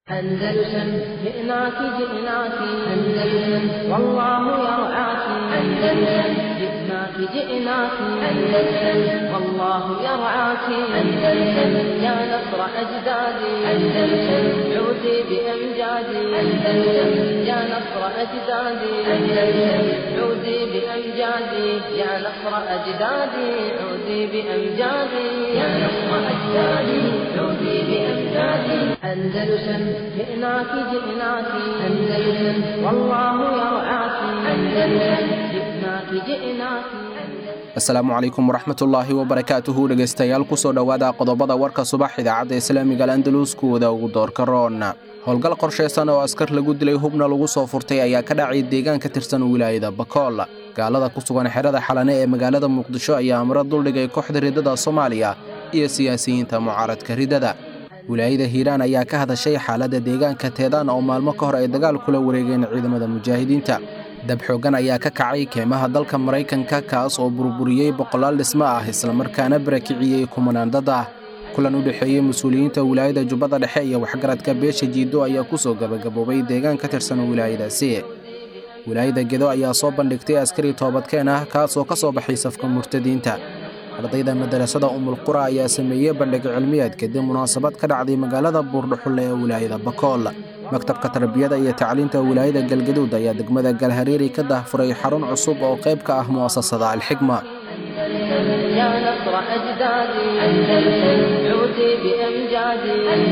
أندلسن جئناك جئناك أندلسن والله يرعاك أندلسن جئناك جئناك أندلسن والله يرعاك أندلسن يا نصر أجدادي أندلسن عودي بأمجادي أندلسن يا نصر أجدادي أندلسن عودي بأمجادي يا نصر أجدادي عودي بأمجادي يا نصر أجدادي عودي بأمجادي أندلسن جئناك جئناك أندلسن والله يرعاك أندلسن جئناك جئناك asalaamu calaykum waraxmatullaahi wabarakaatuhu dhegaystayaal kusoo dhowaada qodobada warka subax idaacadda islaamiga alandalus kuwada ugu doorka roon howlgal qorshaysan oo askar lagu dilay hubna lagu soo furtay ayaa ka dhacay deegaan ka tirsan wilaayada bakool gaalada ku sugan xerada xalane ee magaalada muqdisho ayaa amro duldhigay kooxda riddada soomaaliya iyo siyaasiyiinta mucaaradka riddada wilaayada hiiraan ayaa ka hadashay xaaladda deegaanka teedaan oo maalmo ka hor ay dagaal kula wareegeen ciidamada mujaahidiinta dab xooggan ayaa ka kacay keemaha dalka maraykanka kaas oo burburiyey boqolaal dhismo ah islamarkaana barakiciyey kumanaan dad ah kulan u dhexeeyey mas-uuliyiinta wilaayada jubbada dhexe iyo waxgaradka beesha jiido ayaa ku soo gabagaboobay deegaan ka tirsan wilaayadaasi wilaayada gedo ayaa soo bandhigtay askari toobadkeen ah kaas oo ka soo baxay safka murtadiinta ardayda madarasada umulqura ayaa sameeyey bandhig cilmiyeed kadib munaasabad ka dhacday magaalada buurdhuxulle ee wilaayada bakool maktabka tarbiyada iyo tacliinta wilaayada galgaduud ayaa degmada galhareeri ka dahfuray xarun cusub oo qayb ka ah mu'asasada alxigma يا نصر أجدادي أندلسن عودي بأمجادي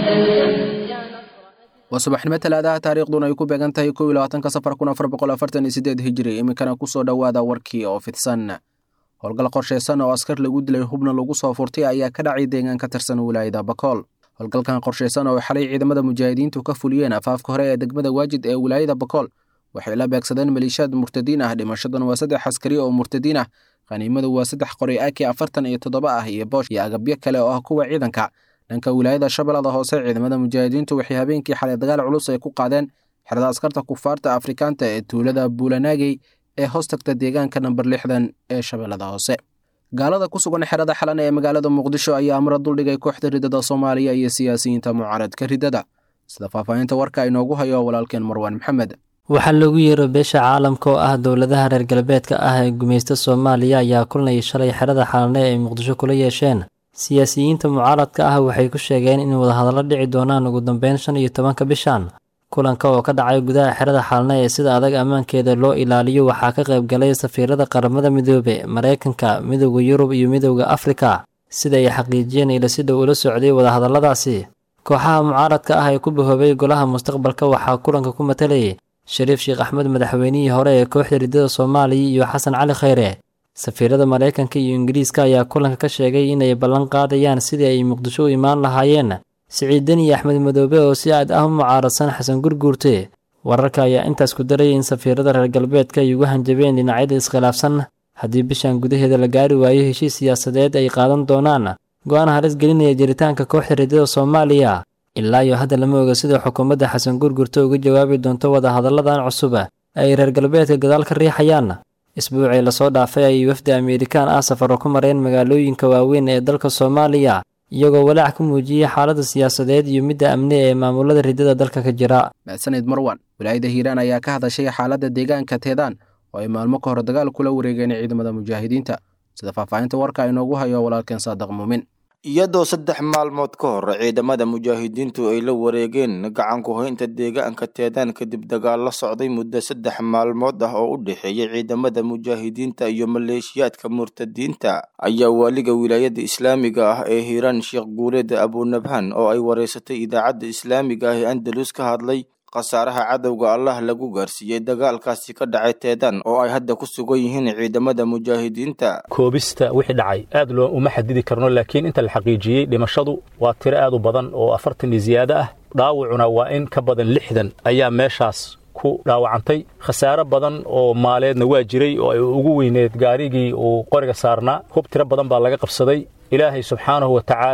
أندلسن يا نصر waa subaxnimo talaadaha taariikhduna ay ku beegan tahay kow iyo labaatanka safar kun afar boqol afartan iyo sideed hijiri iminkana ku soo dhowaada warkii oo fidsan howlgal qorshaysan oo askar lagu dilay hubna lagu soo furtay ayaa ka dhacay deegaan ka tirsan wilaayada bakool howlgalkan qorshaysan oo xalay ciidamada mujaahidiintu ka fuliyeen afaafka hore ee degmada waajid ee wilaayada bakool waxay la beegsadeen maliishaad murtadiin ah dhimashadan waa saddex askari oo murtadiin ah khaniimadu waa saddex qori aki afartan iyo toddoba ah iyo boosh iyo agabyo kale oo ah kuwa ciidanka dhanka wilaayada shabeellada hoose ciidamada mujaahidiintu waxay habeenkii xalay dagaal culus ay ku qaadeen xerada askarta kufaarta afrikaanta ee tuulada buulanaagey ee hoos tagta deegaanka namber lixdan ee shabeellada hoose gaalada ku sugan xerada xalan ee magaalada muqdisho ayaa amro duldhigay kooxda riddada soomaaliya iyo siyaasiyiinta mucaaradka riddada sida faahfaahinta warka inoogu hayo walaalkeen marwaan maxamed waxaa loogu yeero beesha caalamka oo ah dowladaha reer galbeedka ah ee gumaysta soomaaliya ayaa kulanay shalay xerada xalane ay muqdisho kula yeesheen siyaasiyiinta mucaaradka ah waxay ku sheegeen in wadahadallo dhici doonaan ugu dambeyn shan iyo tobanka bishan kulanka oo ka dhacay gudaha xerada xalne ee sida adag ammaankeeda loo ilaaliyo waxaa ka qayb galay safiirada qaramada midoobe maraykanka midowda yurub iyo midowda afrika sida ay xaqiijiyeen ila si dhow ula socday wadahadalladaasi kooxaha mucaaradka ah ee ku bahoobay golaha mustaqbalka waxaa kulanka ku matalayay shariif sheekh axmed madaxweynihii hore ee kooxda riddada soomaaliya iyo xasan cali khayre safiirada maraykanka iyo ingiriiska ayaa kulanka ka sheegay inay ballan qaadayaan sidii ay muqdisho u imaan lahaayeen siciidan iyo axmed madoobe oo si aad ah u mucaaradsan xasan gurguurte wararka ayaa intaas ku darayay in safiirada reer galbeedka ay ugu hanjabeen dhinacyada iskhilaafsan haddii bishan gudaheeda la gaari waayo heshiis siyaasadeed ay qaadan doonaan go-aan halis gelinaya jiritaanka kooxda riddada soomaaliya ilaa iyo hadda lama oga sida xukuumadda xasan gurgurte uga jawaabi doonto wadahadalladan cusub ay reer galbeedka gadaal ka riixayaan isbuucii lasoo dhaafay ayay wafdi ameerikaan ah safaro ku mareen magaalooyinka waaweyn ee dalka soomaaliya iyagoo walaac ka muujiyey xaaladda siyaasadeed iyo midda amni ee maamulada riddada dalka ka jira mahadsanid marwan wilaayada hiiraan ayaa ka hadashay xaaladda deegaanka teedaan oo ay maalmo ka hor dagaal kula wareegeen ciidamada mujaahidiinta sida faahfaahinta warka inoogu hayo walaalkeen saadaq muumin iyadoo saddex maalmood ka hor ciidamada mujaahidiintu ay la wareegeen gacanku haynta deegaanka teedaan kadib dagaal la socday muddo saddex maalmood ah oo u dhexeeyay ciidamada mujaahidiinta iyo maleeshiyaadka murtadiinta ayaa waaliga wilaayada islaamiga ah ee hiiraan sheekh guuleed abunabhan oo ay wareysatay idaacadda islaamiga ah ee andalus ka hadlay khasaaraha cadowga allah lagu gaarsiiyey dagaalkaasi ka dhacay teedaan oo ay hadda ku sugan yihiin ciidamada mujaahidiinta koobista wixii dhacay aad loo uma xadidi karno laakiin inta la xaqiijiyey dhimashadu waa tiro aad u badan oo afartan iyo ziyaado ah dhaawacuna waa in ka badan lixdan ayaa meeshaas ku dhaawacantay khasaare badan oo maaleedna waa jiray oo ay ugu weyneed gaarigii uu qoriga saarnaa hub tiro badan baa laga qabsaday ilaahay subxaanahu wa tacaala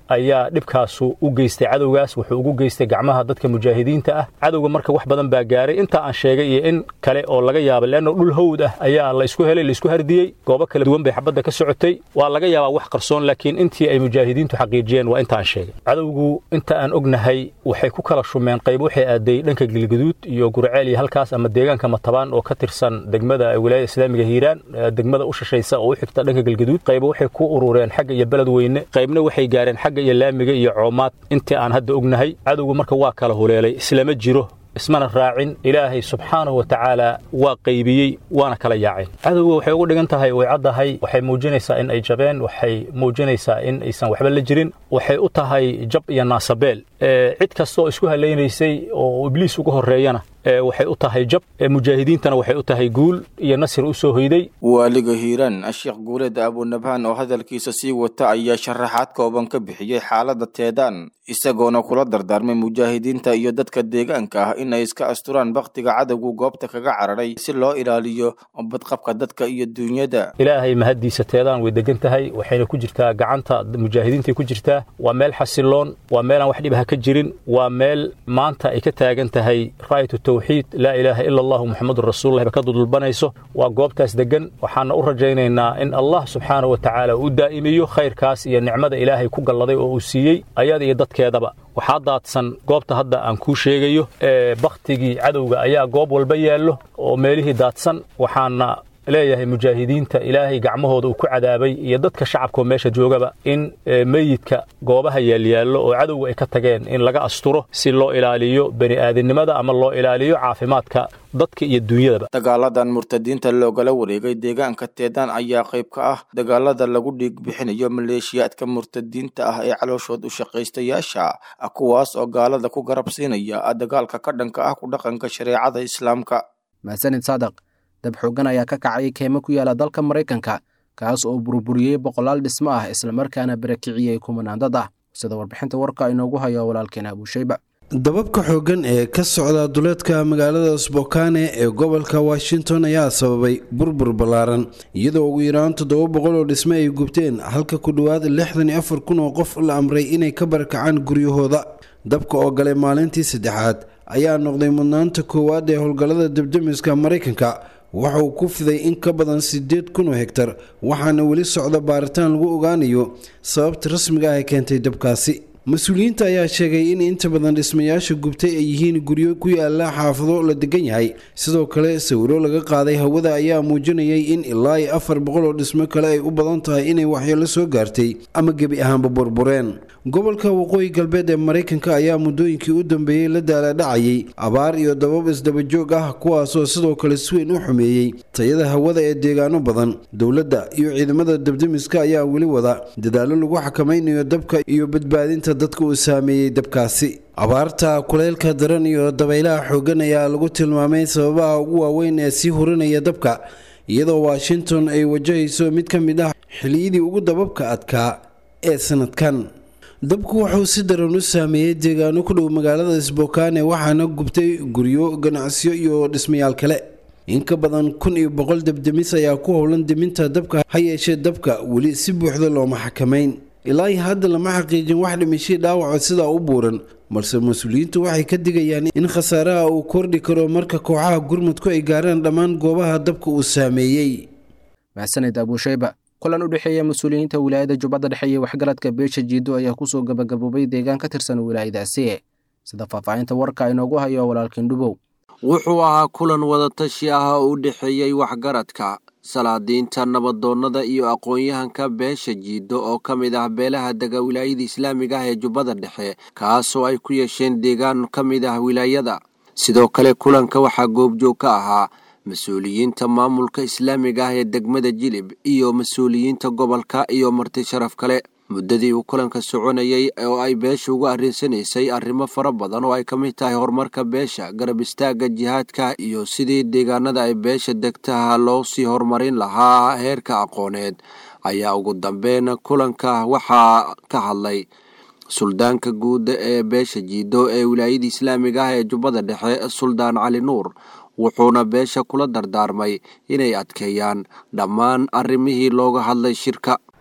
ayaa dhibkaasu u geystay cadowgaas wuxuu ugu geystay gacmaha dadka mujaahidiinta ah cadowga marka wax badan baa gaaray inta aan sheegay iyo in kale oo laga yaabay leanno dhul hawd ah ayaa la isku helay la isku hardiyey goobo kala duwan bay xabadda ka socotay waa laga yaabaa wax qarsoon laakiin intii ay mujaahidiintu xaqiijiyeen waa inta aan sheegay cadowgu inta aan ognahay waxay ku kala shumeen qayb waxay aaday dhanka gilgaduud iyo gurceel iyo halkaas ama deegaanka matabaan oo ka tirsan degmada wilaayada islaamiga hiiraan degmada u shashaysa oo u xigta dhanka galgaduud qayba waxay ku urureen xagga iyo beled weyne qaybna waxay gaareen xagga iyo laamiga iyo coomaad intii aan hadda ognahay cadowgu marka waa kala huleelay islama jiro ismana raacin ilaahay subxaanahu wa tacaala waa qaybiyey waana kala yaaceen cadowga waxay ugu dhigan tahay way caddahay waxay muujinaysaa in ay jabeen waxay muujinaysaa in aysan waxba la jirin waxay u tahay jab iyo naasabeel cid kasta oo isku halaynaysay oo ibliis uga horreeyana waxay u tahay jab mujaahidiintana waxay u tahay guul iyo nasir u soo hoyday waaliga hiiraan sheekh guuleed abunabhaan oo hadalkiisa sii wata ayaa sharaxaad kooban ka bixiyey xaaladda teedaan isagoona kula dardaarmay mujaahidiinta iyo dadka deegaanka ah in ay iska asturaan bakhtiga cadowgu goobta kaga cararay si loo ilaaliyo badqabka dadka iyo duunyada ilaahay mahaddiisa teedaan way degan tahay waxayna ku jirtaa gacanta mujaahidiintay ku jirtaa waa meel xasiloon waa meelaan wax dhibaha ka jirin waa meel maanta ay ka taagan tahay raayatu tawxiid laa ilaaha ila allahu muxamadun rasuululah ba ka dudulbanayso waa goobtaas degan waxaana u rajaynaynaa in allah subxaanahu wa tacaala uu daa'imiyo khayrkaas iyo nicmada ilaahay ku galladay oo uu siiyey ayada iyo dadkeedaba waxaa daadsan goobta hadda aan kuu sheegayo ee bakhtigii cadowga ayaa goob walba yaallo oo meelihii daadsan waxaana leeyahay mujaahidiinta ilaahay gacmahooda uu ku cadaabay iyo dadka shacabkaoo meesha joogaba in meyidka goobaha yaalyaallo oo cadowga ay ka tageen in laga asturo si loo ilaaliyo bani aadamnimada ama loo ilaaliyo caafimaadka dadka iyo duunyadaba dagaaladan murtadiinta loogala wareegay deegaanka teedaan ayaa qayb ka ah dagaalada lagu dhiig bixinayo maleeshiyaadka murtadiinta ah ee calooshood u shaqaystayaasha kuwaas oo gaalada ku garab siinaya dagaalka ka dhanka ah ku dhaqanka shareecada islaamka mahadsanid saadaq dab xooggan ayaa ka kacay keemo ku yaala dalka maraykanka kaas oo burburiyey boqolaal dhismo ah islamarkaana barakiciyey kumanaan dad ah sida warbixinta warka inoogu hayo walaalkeena abuushayba dababka xooggan ee ka socda duleedka magaalada sbokane ee gobolka washington ayaa sababay burbur ballaaran iyadoo ugu yaraan toddoba boqol oo dhisme ay gubteen halka ku dhowaad lixdan iyo afar kun oo qof la amray inay ka barakacaan guryahooda dabka oo galay maalintii saddexaad ayaa noqday mudnaanta koowaad ee howlgallada debdemiska maraykanka waxa uu ku fiday in ka badan siddeed kun oo hegtar waxaana weli socda baaritaan lagu ogaanayo sababta rasmiga ah ee keentay dabkaasi mas-uuliyiinta ayaa sheegay in inta badan dhismayaasha gubtay ay yihiin guryo ku yaala xaafado la degan yahay sidoo kale sawiro laga qaaday hawada ayaa muujinayay in ilaa iyo afar boqol oo dhismo kale ay u badan tahay inay waxyeelo soo gaartay ama gebi ahaanba burbureen gobolka waqooyi galbeed ee maraykanka ayaa muddooyinkii u dambeeyey la daaladhacayay abaar iyo dabab isdabajoog ah kuwaasoo sidoo kale si weyn u xumeeyey tayada hawada ee deegaano badan dowladda iyo ciidamada dabdemiska ayaa weli wada dadaallo lagu xakamaynayo dabka iyo badbaadinta dadka uu saameeyey dabkaasi abaarta kuleylka daran iyo dabaylaha xooggan ayaa lagu tilmaamay sababaha ugu waaweyn ee sii hurinaya dabka iyadoo washington ay wajahayso mid ka mid ah xiliyadii ugu dababka adkaa ee sanadkan dabku wuxuu si daran u saameeyey deegaano ku dhow magaalada sbokane waxaana gubtay guryo ganacsiyo iyo dhismayaal kale in ka badan kun iyo boqol debdemis ayaa ku howlan deminta dabka ha yeeshee dabka weli si buuxda looma xakamayn ilaa iyo hadda lama xaqiijin wax dhimashay dhaawaco sidaa u buuran balse mas-uuliyiintu waxay ka digayaan in khasaaraha uu kordhi karo marka kooxaha gurmudku ay gaaraan dhammaan goobaha dabka uu saameeyey mahadsanid abuushayba kulan u dhexeeya mas-uuliyiinta wilaayada jubbadda dhexe iyo waxgaradka beesha jiido ayaa kusoo gabagaboobay deegaan ka tirsan wilaayadaasi sida faahfaahinta warka inoogu hayo walaalkiin dhubow wuxuu ahaa kulan wadatashi ah oo u dhexeeyey waxgaradka salaadiinta nabadoonnada iyo aqoon-yahanka beesha jiido oo ka mid ah beelaha dega wilaayada islaamiga ah ee jubbada dhexe kaasoo ay ku yeesheen deegaan ka mid ah wilaayada sidoo kale kulanka waxaa goobjoog ka ahaa mas-uuliyiinta maamulka islaamiga ah ee degmada jilib iyo mas-uuliyiinta gobolka iyo marti sharaf kale muddadii uu kulanka soconayey oo ay beesha uga arrinsanaysay arrimo fara badan oo ay ka mid tahay horumarka beesha garab istaagga jihaadka iyo sidii deegaanada ay beesha degtaha loo sii horumarin lahaa heerka aqooneed ayaa ugu dambeyn kulanka waxaa ka hadlay suldaanka guud ee beesha jiido ee wilaayada islaamiga ah ee jubbada dhexe suldaan cali nuur wuxuuna beesha kula dardaarmay inay adkeeyaan dhammaan arrimihii looga hadlay shirka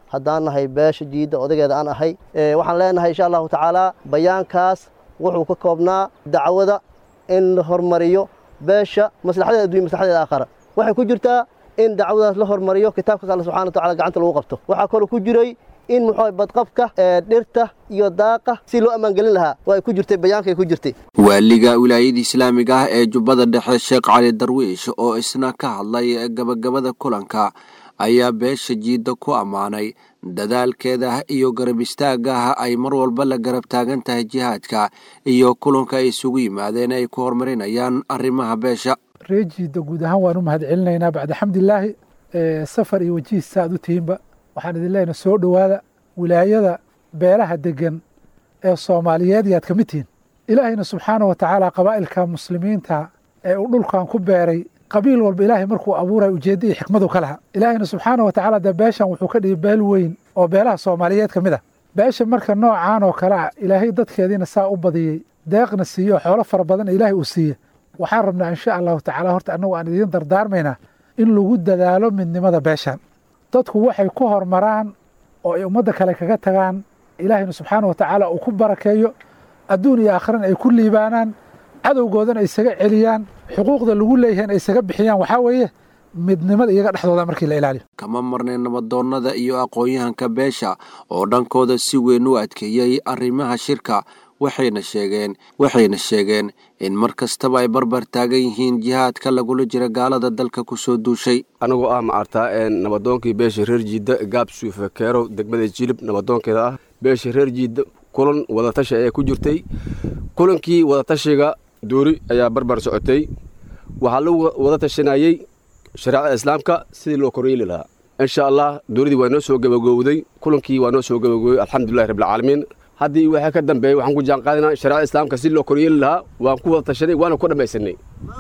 haddaan nahay beesha jiidda odageeda aan ahay waxaan leenahay insha allahu tacaala bayaankaas wuxuu ka koobnaa dacwada in la hormariyo beesha maslaxadeeda addunya maslaxadeeda aakhara waxay ku jirtaa in dacwadaas la hormariyo kitaabkaas alla subxana wa tacala gacanta lagu qabto waxaa kaloo ku jiray in muxuu badqabka dhirta iyo daaqa si loo ammaangelin lahaa way ku jirtay bayaankay ku jirtay waaliga wilaayada islaamiga ah ee jubbada dhexe sheekh cali darwiish oo isna ka hadlay gabagabada kulanka ayaa beesha jiidda ku ammaanay dadaalkeeda iyo garab istaagaah ay mar walba la garab taagan tahay jihaadka iyo kulanka ay isugu yimaadeen ay ku horumarinayaan arrimaha beesha ree jiidda guud ahaan waan u mahad celinaynaa bacda xamdilaahi safar iyo wajihiis saaad u tihiinba waxaan idin leenahay soo dhowaada wilaayada beelaha degan ee soomaaliyeed yaad ka mid tihiin ilaahayna subxaana wa tacaala qabaa'ilka muslimiinta ee uu dhulkan ku beeray qabiil walba ilaahay markuu abuuraya ujeedda iyo xikmadu ka laha ilaahayna subxaana wa tacaala dee beeshan wuxuu ka dhigay beel weyn oo beelaha soomaaliyeed ka mid ah beesha marka noocaan oo kale ah ilaahay dadkeediina saa u badiyey deeqna siiyo xoolo fara badan ilaahay uu siiye waxaan rabnaa insha allahu tacaala horta annagu aan idiin dardaarmaynaa in lagu dadaalo midnimada beeshan dadku waxay ku hormaraan oo ay ummadda kale kaga tagaan ilaahayna subxaana wa tacaala uu ku barakeeyo adduun iyo aakhirana ay ku liibaanaan cadowgoodana ay isaga celiyaan xuquuqda lagu leeyahay ay isaga bixiyaan waxaa weeye midnimada iyaga dhexdooda markii la ilaaliyo kama marnay nabadoonnada iyo aqoon-yahanka beesha oo dhankooda si weyn u adkeeyey arrimaha shirka waxayna sheegeen waxayna sheegeen in mar kastaba ay barbar taagan yihiin jihaadka lagula jira gaalada dalka ku soo duushay anigoo ah macartaa nabadoonkii beesha reer jiidda gaab suufe keerow degmada jilib nabadoonkeeda ah beesha reer jiidda kulan wadatashi ayaa ku jirtay kulankii wadatashiga duuri ayaa barbar socotay waxaa lagu wada tashanayey shareecada islaamka sidii loo koryeeli lahaa insha allah duuridii waa noo soo gabagowday kulankii waa noo soo gabagowey alxamdulilahi rabbilcaalamiin haddii waxaa ka dambeeyey waxaan ku jaanqaadinaa shareecada islaamka si loo koryeeli lahaa waan ku wada tashanay waana ku dhammaysanay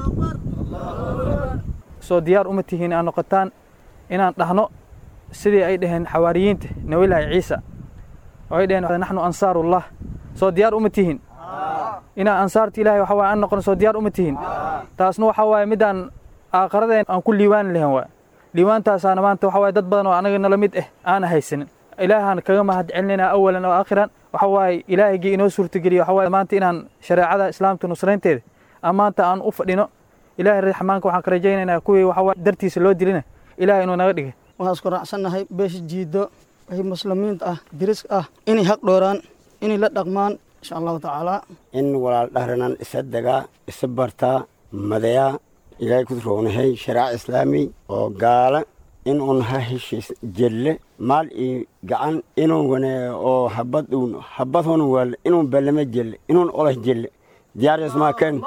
soo diyaar uma tihiin aan noqotaan inaan dhahno sidii ay dhaheen xawaariyiinta nabilaahi ciisa oo ay dhaheen naxnu ansaarullah soo diyaar uma tihiin inaan ansaarta ilahay waxa waye aan noqono soo diyaar uma tihiin taasna waxa waaye midaan aakharadeen aan ku liiwaani lahayn waay liiwaantaasaana maanta waxa waye dad badan oo anaga nala mid ah aana haysanin ilaahaan kaga mahad celinaynaa awalan oo aakhiran waxa waaye ilaahigii inoo suurtageliya waxa waaye maanta inaan shareecada islaamka nusraynteeda aan maanta aan u fadhino ilaahay raxmaanka waxaan ka rajaynaynaa kuwii waxa waaye dartiisa loo dilina ilaahay inuu naga dhigay waxaan isku raacsannahay beesha jiiddo wixii muslimiinta ah diriska ah inay haq dhooraan inay la dhaqmaan insha allahu tacaala in walaal dhahranan isa degaa isa bartaa madayaa ilaahay ku roonahay sharaac islaami oo gaala in un ha heshiis jelle maal iyo gacan inun wane oo habad uun habad hun wal inun balama jelle inun olah jelle diyaar ken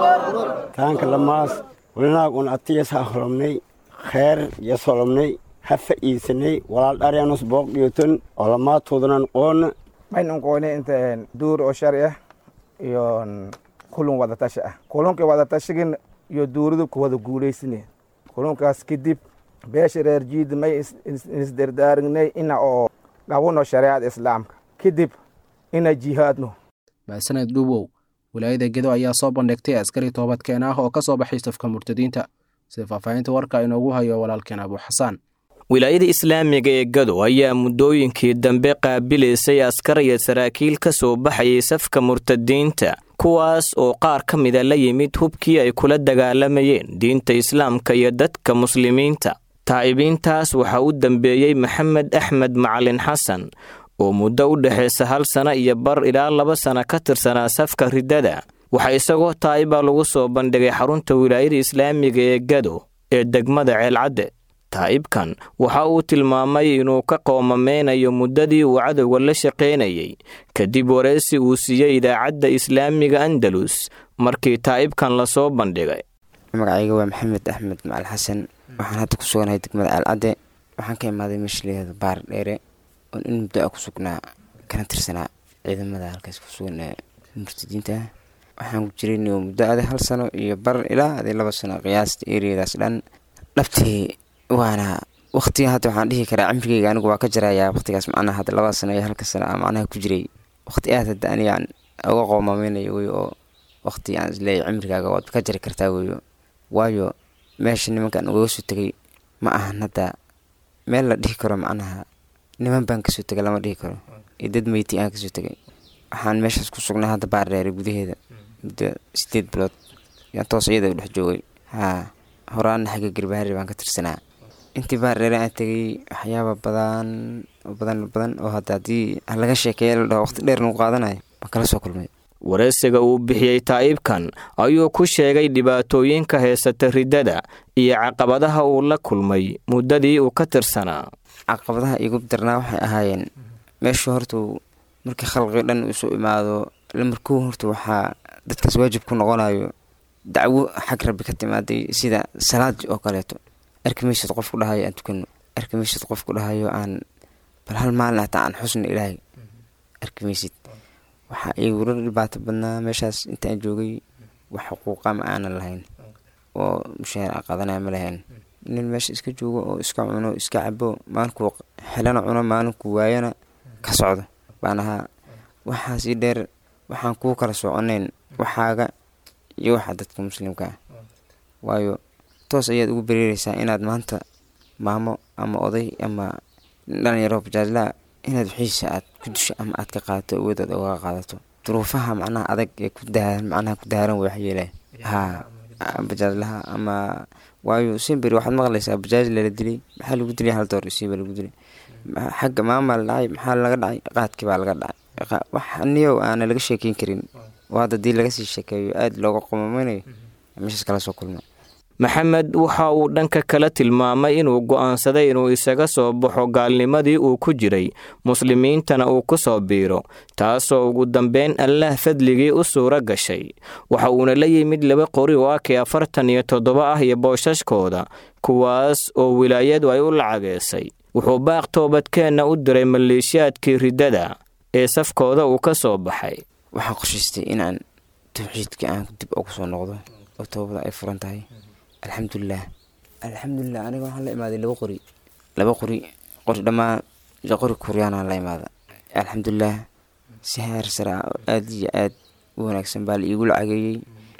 taanka lamaas walinaag un atiyas ha holomnay kheer yas holomnay ha fa'iidsanay walaal dharyanus booq dhiyoton oo lamaatoodanan qoona maynan qoone inta duur oo shari ah iyo kulun wadatashi ah kulunka wadatashigan iyo duuridu ku wada guulaysane kulunkaas kadib beesha reer jiida may isdardaarignay ina oo dhabuno shareecada islaamka kadib ina jihaadno maasaned dhuwow wilaayada gedo ayaa soo bandhigtay askari toobadkeen ah oo ka soo baxay safka murtadiinta sida faahfaahinta warka inoogu hayo walaalkeen abuuxasaan wilaayada islaamiga ee gado ayaa muddooyinkii dambe qaabilaysay askar iyo saraakiil ka soo baxayay safka murtadiinta kuwaas oo qaar ka mida la yimid hubkii ay kula dagaalamayeen diinta islaamka iyo dadka muslimiinta taa'ibiintaas waxaa u dambeeyey maxamed axmed macalin xasan oo muddo u dhexaysa hal sana iyo bar ilaa laba sana ka tirsanaa safka riddada waxaa isagoo taa'iba lagu soo bandhigay xarunta wilaayada islaamiga ee gado ee degmada ceelcadde taa'ibkan waxa uu tilmaamay inuu ka qoomameynayo muddadii uu cadowga la shaqaynayey kadib wareysi uu siiyey idaacadda islaamiga andalus markii taa'ibkan lasoo bandhigay magacayga waa maxamed axmed macal xasan waxaan hadda ku suganahay degmada ceelcadde waxaan ka imaaday meeshaleeda baar dheere oon in muddo a ku sugnaa kana tirsanaa ciidamada halkaas ku sugan ee murtadiinta waxaan ku jiray muddo ade hal sano iyo bar ilaa ade laba sano qiyaasta eriyadaas dhan dhabtii waana waqtiga hadda waxaan dhihi karaa cimrigeyga anigu waa ka jarayaa waqtigaas macnaha hadda labada sano iyo halka sano a macnaha ku jiray waqti aad hadda anigaan uga qoomameynayo wey oo waqti aan isleeyahy cimrigaaga waad ka jari kartaa weyo waayo meesha nimankan ugaga soo tegay ma ahan hadda meel la dhihi karo macnaha niman baan kasoo tegay lama dhihi karo iyo dad meyti aan kasoo tegay waxaan meeshaas ku sugnay hadda baardheere gudaheeda muddo sideed bilood yaan toos iyada u dhex joogay haa horaana xagga garbaharri baan ka tirsanaa intii baardheere aan tegay waxyaaba badan oo badan badan oo hadda haddii laga sheekeeya la dhaho waqti dheer nagu qaadanayo baan kala soo kulmay wareysiga uu bixiyey taa'ibkan ayuu ku sheegay dhibaatooyinka heesata riddada iyo caqabadaha uu la kulmay muddadii uu ka tirsanaa caqabadaha igu darnaa waxay ahaayeen meeshu hortuu markii khalqii dhan isu imaado lamarkuu horta waxaa dadkaas waajib ku noqonayo dacwo xag rabbi ka timaaday sida salaad oo kaleeto arkimaysid qof ku dhahayo aan tukano arkimaysid qof ku dhahayo aan bal hal maalin hataa aan xusna ilaahay arkimaysid waxaa igula dhibaato badnaa meeshaas intaan joogay wax xuquuqa ma aanan lahayn oo mushaahar aan qaadanaya ma lahayn nin meesha iska joogo oo iska cuno iska cabo maalinkuu xelana cuno maalinkuu waayana ka socdo baan ahaa waxaasii dheer waxaan kuu kala soconayn waxaaga iyo waxa dadka muslimka ah waayo toos ayaad ugu bereereysaa inaad maanta maamo ama oday ama dhalinyaro bajaajlaa inaad wixiisa aad ku dusho ama aad ka qaadato awoodaad oga qaadato duruufaha macnaha adag ee ku daaran macnaha ku daaran way waxyeelee haa bajaajlaha ama waayo simberi waxaad maqlaysaa bajaaj lala dilay maxaa lagu dilay hal door isiiba lagu dilay xagga maamaa la dhacay maxaa laga dhacay qaadkii baa laga dhacay wax niyow aana laga sheekeyn karin oo hadda dii laga sii sheekeeyo aada looga qomameynayo meeshaas kala soo kulma maxamed waxa uu dhanka kale tilmaamay inuu go'aansaday inuu isaga soo baxo gaalnimadii uu ku jiray muslimiintana uu ku soo biiro taasoo ugu dambeyn allaah fadligii u suuro gashay waxa uuna la yimid laba qori oo akii afartan iyo toddoba ah iyo boosashkooda kuwaas oo wilaayadu ay u lacageysay wuxuu baaq toobadkeenna u diray maleeshiyaadkii riddada ee safkooda uu ka soo baxay waxaan qoshaystay inaan tawxiidka aan dib ugu soo noqdo oo toobada ay furan tahay alxamdulilah alxamdulilah aniga waxaan la imaaday laba qori laba qori qori dhammaan qori kuryaanaan la imaada alxamdulilah si heer sare ah oo aada iyo aad u wanaagsan baa la iigu lacageeyey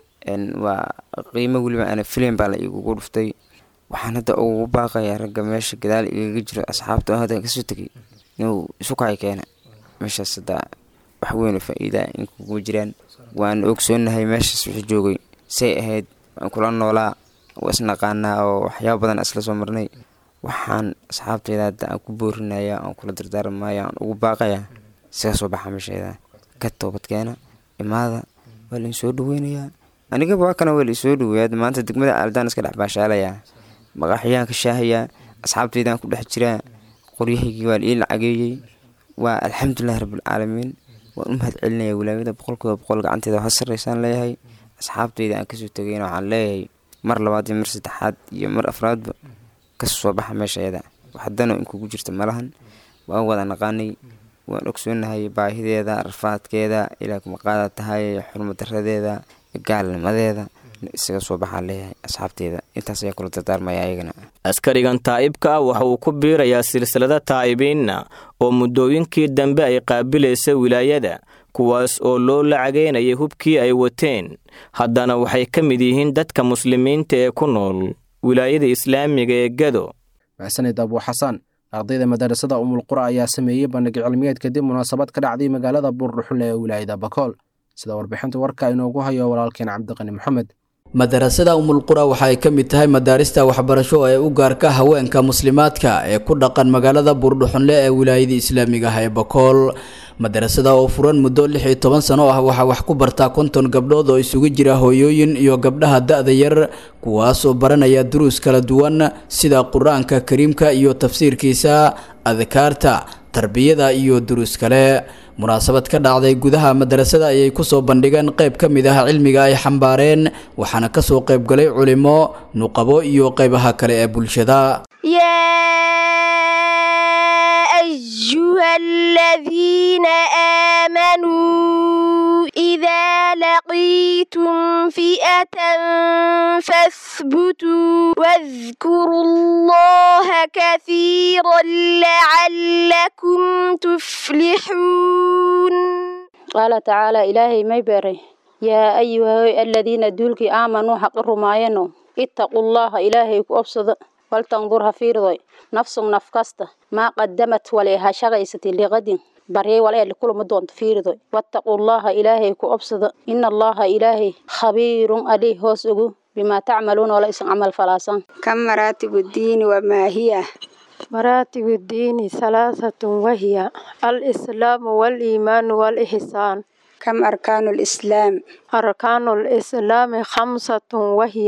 waa qiimo weliba ana filim baa la iigugu dhuftay waxaan hadda ugu baaqayaa ragga meesha gadaal igaga jiro asxaabta oo hadda kasoo tegay inuu isu kacay keena meeshaas hadda wax weyn oo faa-iida in kugu jiraan waan ogsoonahay meeshaas wixii joogay say ahayd waan kula noolaa waa isnaqaanaa oo waxyaaba badan isla soo marnay waxaan asxaabteyda hadda aan ku boorinaya aan kula dardaarmaya aan ugu baaqayaa isaga soo baxa meesheeda ka toobadkeena imaada waa la insoo dhaweynayaa anigaba waa kana waa la isoo dhaweeyaa maanta degmada aaldaan iska dhex baashaalayaa maqaaxiyaan ka shaahayaa asxaabteydaan ku dhex jiraa qoryahaygii waa la ii lacageeyey waa alxamdulilahi rabbilcaalamiin waan u mahad celinaya wilaayada boqolkiiba boqol gacanteeda ha sarreysaan leeyahay asxaabteyda aan kasoo tegayna waxaan leeyahay mar labaad iyo mar saddexaad iyo mar afraadba kasoo soo baxa meesha ayada waxdano in kugu jirta malahan waan wada naqaanay waan ogsoonahay baahideeda rafaadkeeda ilaa kumaqaada tahay xurmadaradeeda gaalnimadeeda isaga soo baxaan leeyahay asxaabteeda intaas ayaa kula dardaarmaya ayagana askarigan taa'ibka ah waxa uu ku biirayaa silsilada taa'ibiinna oo muddooyinkii dambe ay qaabilaysa wilaayada kuwaas oo loo lacageynayay hubkii ay wateen haddana waxay ka mid yihiin dadka muslimiinta ee ku nool wilaayada islaamiga ee gado maxsanid abuu xasan ardayda madarasada umulqura ayaa sameeyey bandhig cilmiyeed kadib munaasabad ka dhacday magaalada buurdhuxule ee wilaayada bakool sida warbixinta warka inoogu hayo walaalkeen cabdiqani maxamed madarasada umulqura waxa ay ka mid tahay madaarista waxbarasho ee u gaarka haweenka muslimaadka ee ku dhaqan magaalada buurdhuxunle ee wilaayada islaamiga ah ee bakool madarasada oo furan muddo lix iyo toban sano ah waxaa wax ku bartaa konton gabdhood oo isugu jira hooyooyin iyo gabdhaha da-da yar kuwaasoo baranaya duruus kala duwan sida qur-aanka kariimka iyo tafsiirkiisa adkaarta tarbiyada iyo duruus kale munaasabad ka dhacday gudaha madarasada ayay kusoo bandhigeen qayb ka mid ah cilmiga ay xambaareen waxaana kasoo qayb galay culimo nuqabo iyo qaybaha kale ee bulshada أيها الذين آمنوا إذا لقيتم فئة فاثبتوا واذكروا الله كثيرا لعلكم تفلحون قال تعالى إلهي ما يبري يا أيها الذين دولك آمنوا حق الرماينو اتقوا الله إلهي كأبصد waltandur ha fiirdoy nafsun naf kasta maa qadamat wale ha shaqaysatay liqadin baryay wale likulama doonto fiirdoy wattaqullaha ilaahay ku obsada ina allaha ilaahay khabiirun alih hoos ogu bimaa tacmaluuna wala isan camal falaasan كم مراتب الدين وما هي مراتب الدين ثلاثة وهي الإسلام والإيمان والإحسان كم أركان الإسلام أركان الإسلام خمسة وهي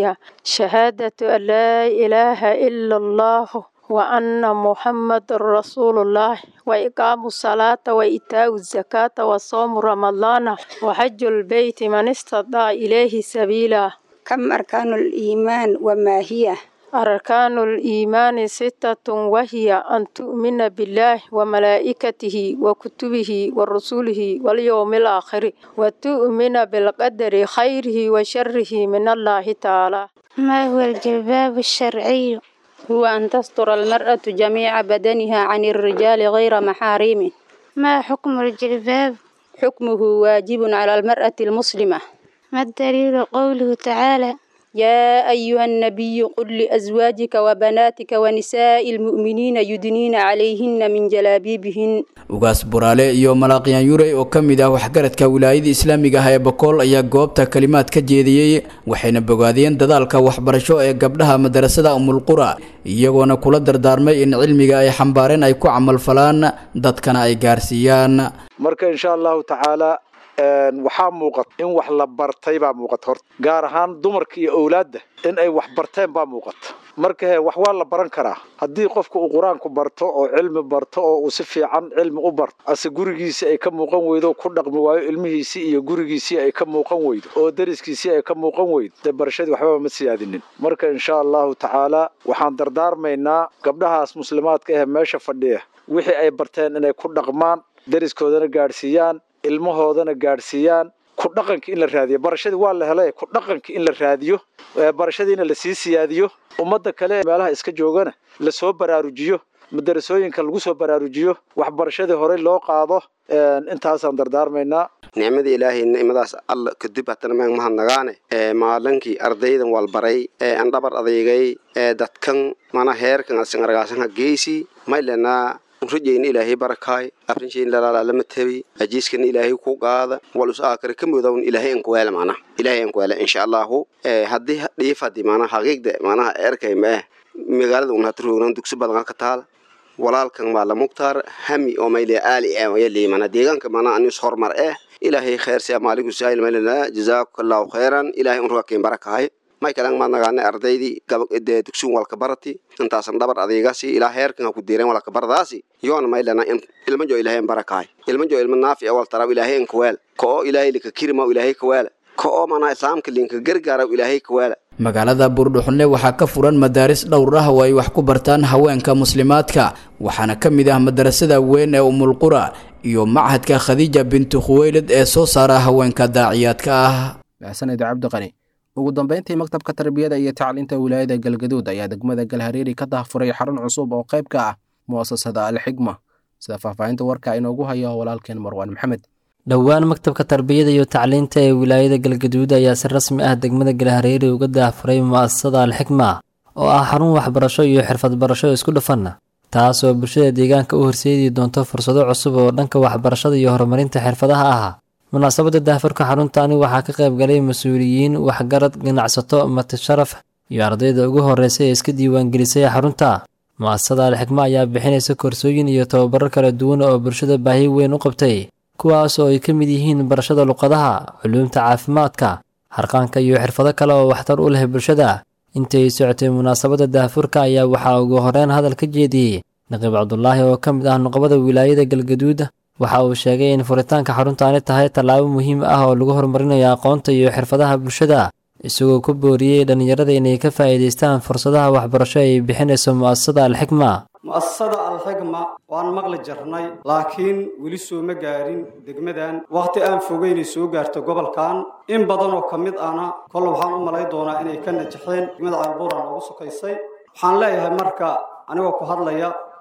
شهادة أن لا إله إلا الله وأن محمد رسول الله وإقام الصلاة وإيتاء الزكاة وصوم رمضان وحج البيت من استطاع إليه سبيلا كم أركان الإيمان وما هي أركان الإيمان ستة وهي أن تؤمن بالله وملائكته وكتبه ورسوله واليوم الآخر وتؤمن بالقدر خيره وشره من الله تعالى ما هو الجلباب الشرعي هو أن تستر المرأة جميع بدنها عن الرجال غير محارم ما حكم الجلباب حكمه واجب على المرأة المسلمة ما الدليل قوله تعالى يا أيها النبي قل لأزواجك وبناتك ونساء المؤمنين يدنين عليهن من جلابيبهن ugaas buraale iyo malaaqyaan yurey oo ka mid ah waxgaradka wilaayada islaamiga ah ee bokool ayaa goobta kalimaad ka jeediyey waxayna bogaadiyeen dadaalka waxbarasho ee gabdhaha madarasada umulqura iyagoona kula dardaarmay in cilmiga ay xambaareen ay ku camalfalaan dadkana ay gaarsiiyaan marka insha allahu tacaala waxaa muuqata in wax la bartay baa muuqata horta gaar ahaan dumarka iyo owlaadda in ay wax barteen baa muuqata marka he wax waa la baran karaa haddii qofka uu qur-aanku barto oo cilmi barto oo uu si fiican cilmi u barto ase gurigiisii ay ka muuqan weydo ku dhaqmi waayo ilmihiisii iyo gurigiisii ay ka muuqan weydo oo dariskiisii ay ka muuqan weydo dee barashadii waxbaba ma siyaadinin marka insha allahu tacaala waxaan dardaarmaynaa gabdhahaas muslimaadka ah meesha fadhiya wixii ay barteen inay ku dhaqmaan dariskoodana gaadhsiiyaan ilmahoodana gaadhsiiyaan ku dhaqanka in la raadiyo barashadii waa la helay ku dhaqanka in la raadiyo barashadiina lasii siyaadiyo ummadda kale meelaha iska joogana lasoo baraarujiyo madarasooyinka lagu soo baraarujiyo waxbarashadii horey loo qaado intaasaan dardaarmaynaa nicmada ilaahay nicmadaas alla kadib hatana maan mahadnagaane ee maalinkii ardaydan walbaray ee aan dhabar adeegay ee dadkan mana heerkan asingargaasanha geysi maylena rajayna ilaahay barakaay afrinshayna lalaalama tabi ajiiskana ilaahay ku qaada walus aakare ka mudawn ilaahay an kuweela macnaha ilaahay an kuweela insha allahu haddii dhiifadi macnaha xaqiiqda macnaha erkay ma ah magaalada un hata roognan dugsi badan ka taal walaalkan maala muktaar hami oo mayle aali ah yali mana deegaanka mana anis hormar eh ilaahay kheer si amaaliku saayil maylana jazaakallahu khayran ilaahay un rugakin barakaay may kalan maad nagaane ardaydii gabadee dugsigun walka barati intaasan dhabar adeegasi ilaa heerkan ha ku diireen walka baradaasi yoona maylana ilma jo ilaahay an barakaay ilma jo ilma naafi awal taraw ilaahay an kawaal ka oo ilaahay lika kirima ilaahay kawaala ka oo mana islaamka linka gargaaraw ilaahay kawaala magaalada buurdhuxunle waxaa ka furan madaaris dhowr ah oo ay wax ku bartaan haweenka muslimaadka waxaana ka mid ah madarasada weyn ee umulqura iyo machadka khadiija bintu khuweylad ee soo saara haweenka daaciyaadka ah maxsaned cabdiqani ugu dambeyntii maktabka tarbiyada iyo tacliinta wilaayada galgaduud ayaa degmada galhareeri ka dahfuray xarun cusub oo qayb ka ah mu'asasada alxigma sida faahfaahinta warka inoogu hayo walaalkeen marwaan maxamed dhowaan maktabka tarbiyada iyo tacliinta ee wilaayada galgaduud ayaa si rasmi ah degmada galhareeri uga daahfuray mu'asasada alxikma oo ah xarun waxbarasho iyo xirfad barasho isku dhafan taas oo bulshada deegaanka u horseedi doonto fursado cusub oo dhanka waxbarashada iyo horumarinta xirfadaha ah munaasabadda daahfurka xaruntaani waxaa ka qayb galay mas-uuliyiin waxgarad ganacsato mati sharaf iyo ardayda ugu horreysay ee iska diiwaangelisay xarunta mu'asasada alxikma ayaa bixinaysa koorsooyin iyo tababaro kala duwan oo bulshada baahi weyn u qabtay kuwaas oo ay ka mid yihiin barashada luqadaha culuumta caafimaadka harqaanka iyo xirfado kale oo waxtar u leh bulshada intay socotay munaasabadda daahfurka ayaa waxaa ugu horeyn hadal ka jeediyey naqiib cabdulaahi oo ka mid ah nuqbada wilaayada galgaduud waxa uu sheegay in furitaanka xaruntaani tahay tallaabo muhiim ah oo lagu horumarinayo aqoonta iyo xirfadaha bulshada isagoo ku booriyey dhallinyarada inay ka faa'iidaystaan fursadaha waxbarasho ay bixinayso mu'asasada alxikma mu'asasada alxigma waan maqli jirnay laakiin weli sooma gaarin degmadan wakhti aan fogeynay soo gaarto gobolkan in badan oo ka mid ahna kol waxaan u malay doonaa inay ka najaxeen degmada ceelbuuran ugu sokaysay waxaan leeyahay marka anigoo ku hadlaya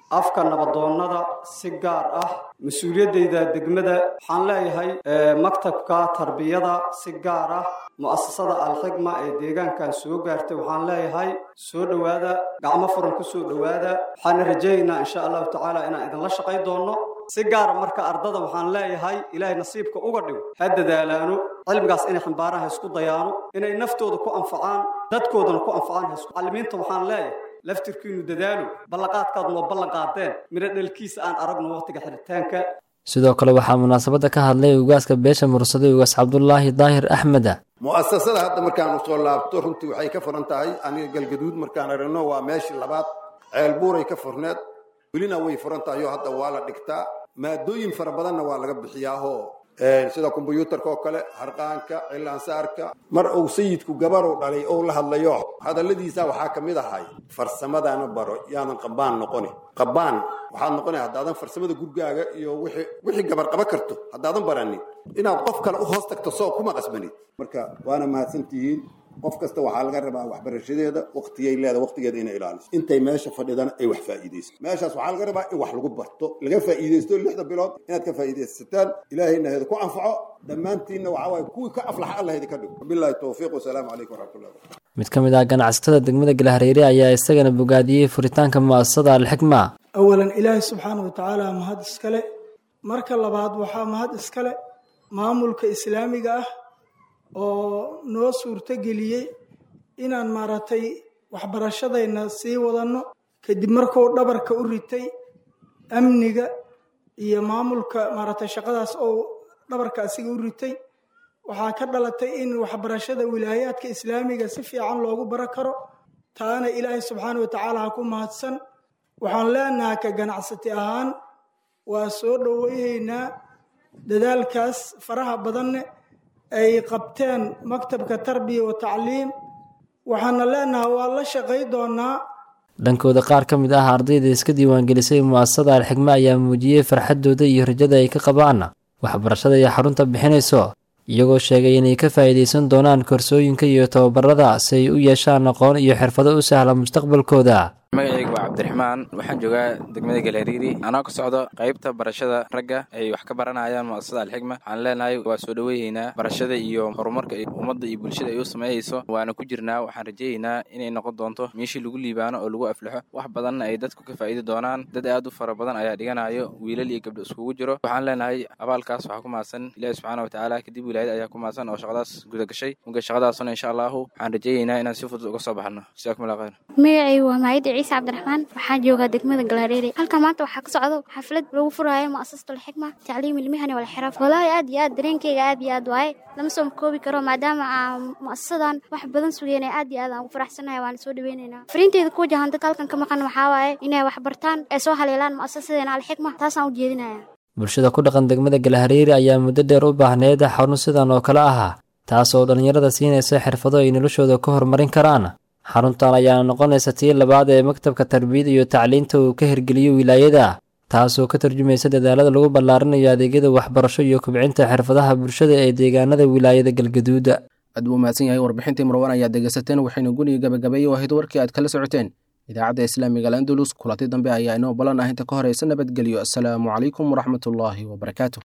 afka nabadoonnada si gaar ah mas-uuliyaddayda degmada waxaan leeyahay maktabka tarbiyada si gaar ah mu'asasada alxigma ee deegaankan soo gaartay waxaan leeyahay soo dhowaada gacmo furan ku soo dhowaada waxaana rajaynaynaa insha allahu tacaala inaan idinla shaqay doonno si gaara marka ardada waxaan leeyahay ilaahay nasiibka uga dhigo ha dadaalaano cilmigaas inay xambaaraan ha isku dayaano inay naftooda ku anfacaan dadkoodana ku anfacaan ha isku macallimiinta waxaan leeyahay laftirkiinu dadaalo ballanqaadkaad noo ballan qaadeen midho dhalkiisa aan aragno waqtiga xiritaanka sidoo kale waxaa munaasabadda ka hadlay ugaaska beesha mursade ugaas cabdulaahi daahir axmeda mu'asasada hadda markaan usoo laabto runtii waxay ka furan tahay aniga galgaduud markaan aragno waa meeshii labaad ceelbuuray ka furneed welina way furan tahay oo hadda waa la dhigtaa maadooyin fara badanna waa laga bixiyaahoo sida kombyuutarka oo kale harqaanka cilaansaarka mar uu sayidku gabarow dhalay ou la hadlayo hadalladiisa waxaa ka mid ahay farsamadana baro yaadan qabaan noqoni qabaan waxaad noqonay haddaadan farsamada gurgaaga iyo wixii gabar qaba karto haddaadan baranin inaad qof kale u hoos tagto soo kuma qasbanid marka waana mahadsantihiin qof kasta waxaa laga rabaa waxbarashadeeda waqtigay leeda waqtigeeda inay ilaaliso intay meesha fadhidana ay wax faa'iidayso meeshaas waxaa laga rabaa in wax lagu barto laga faa'iidaysto lixda bilood inaad ka faa'iidaysataan ilaahayna heeda ku anfaco dhammaantiinna waxaa waaye kuwii ka aflaxa allah idinka dhigo wabilaahi towfiiq wasalaamu calaykum waraxmatullahi wabarakatu mid ka mid ah ganacsatada degmada galhareere ayaa isagana bogaadiyey furitaanka mu'asasada alxikma awalan ilaahay subxaana wa tacaala mahad iskale marka labaad waxaa mahad iskale maamulka islaamiga ah oo noo suurtogeliyey inaan maaragtay waxbarashadayna sii wadanno kadib markuu dhabarka u ritay amniga iyo maamulka maaragtay shaqadaas oo dhabarka asiga u ritay waxaa ka dhalatay in waxbarashada wilaayaadka islaamiga si fiican loogu baro karo taana ilaahay subxaana wa tacaala ha ku mahadsan waxaan leenahay ka ganacsati ahaan waa soo dhoweyhaynaa dadaalkaas faraha badanne ay qabteen maktabka tarbiya wa tacliim waxaana leenahay waa la shaqay doonaa dhankooda qaar ka mid ah ardayda iska diiwaangelisay mu'asasada alxikme ayaa muujiyey farxaddooda iyo rajada ay ka qabaan waxbarashada iyo xarunta bixinayso iyagoo sheegay inay ka faa'iidaysan doonaan koorsooyinka iyo tababarada si ay u yeeshaan aqoon iyo xirfado u sahla mustaqbalkooda magacaygu waa cabdiraxmaan waxaan joogaa degmada galhariiri anoo ka socdo qaybta barashada ragga ay wax ka baranayaan mu'asasada alxikma waxaan leenahay waa soo dhoweeyeynaa barashada iyo horumarka ummadda iyo bulshada ay u sameeyeyso waana ku jirnaa waxaan rajeeyeynaa inay noqon doonto meeshii lagu liibaano oo lagu aflaxo wax badanna ay dadku ka faa'iidi doonaan dad aad u fara badan ayaa dhiganayo wiilal iyo gabdho iskugu jiro waxaan leenahay abaalkaas waxaa ku mahadsan ilaahi subxaana wa tacaala kadib wilaayad ayaa ku mahadsan oo shaqadaas guda gashay muga shaqadaasuna insha allahu waxaan rajeeyeynaa inaan si fudud uga soo baxno jazaakum allah khayr magacaygu waa maayida ciise cabdiraxmaan waxaan joogaa degmada galhareere halkan maanta waxaa ka socdo xaflad lagu furaayo mu'asasatu alxikma tacliim ilmihani walxiraaf walaahi aad iyo aad dareenkeyga aad iyo aad waaye lama soo koobi karo maadaama aan mu'asasadan wax badan sugeynay aad iyo aad aan ugu faraxsanahay waana soo dhaweynaynaa fariinteeda ku wajahan dadka halkan ka maqan waxaa waaye inay wax bartaan ay soo haleelaan mu'asasadeena alxikma taasaan u jeedinaya bulshada ku dhaqan degmada galhareere ayaa muddo dheer u baahneyd xarun sidan oo kale ah taas oo dhallinyarada siinaysa xirfado ay noloshooda ka horumarin karaan xaruntan ayaana noqonaysa tii labaad ee maktabka tarbiyada iyo tacliinta uu ka hirgeliyo wilaayada taasoo ka tarjumaysa dadaalada lagu ballaarinayo adeegyada waxbarasho iyo kubcinta xirfadaha bulshada ee deegaanada wilaayada galgaduuda aad buu mahadsan yahay warbixintii marwan ayaad dhegaysateen waxayna guniga gabagabeeye ahayd warkii aad kala socoteen idaacadda islaamiga al andalus kulanti dambe ayaa inoo ballan ah inta ka horeysa nabadgelyo asalaamu calaykum waraxmatullaahi wabarakaatu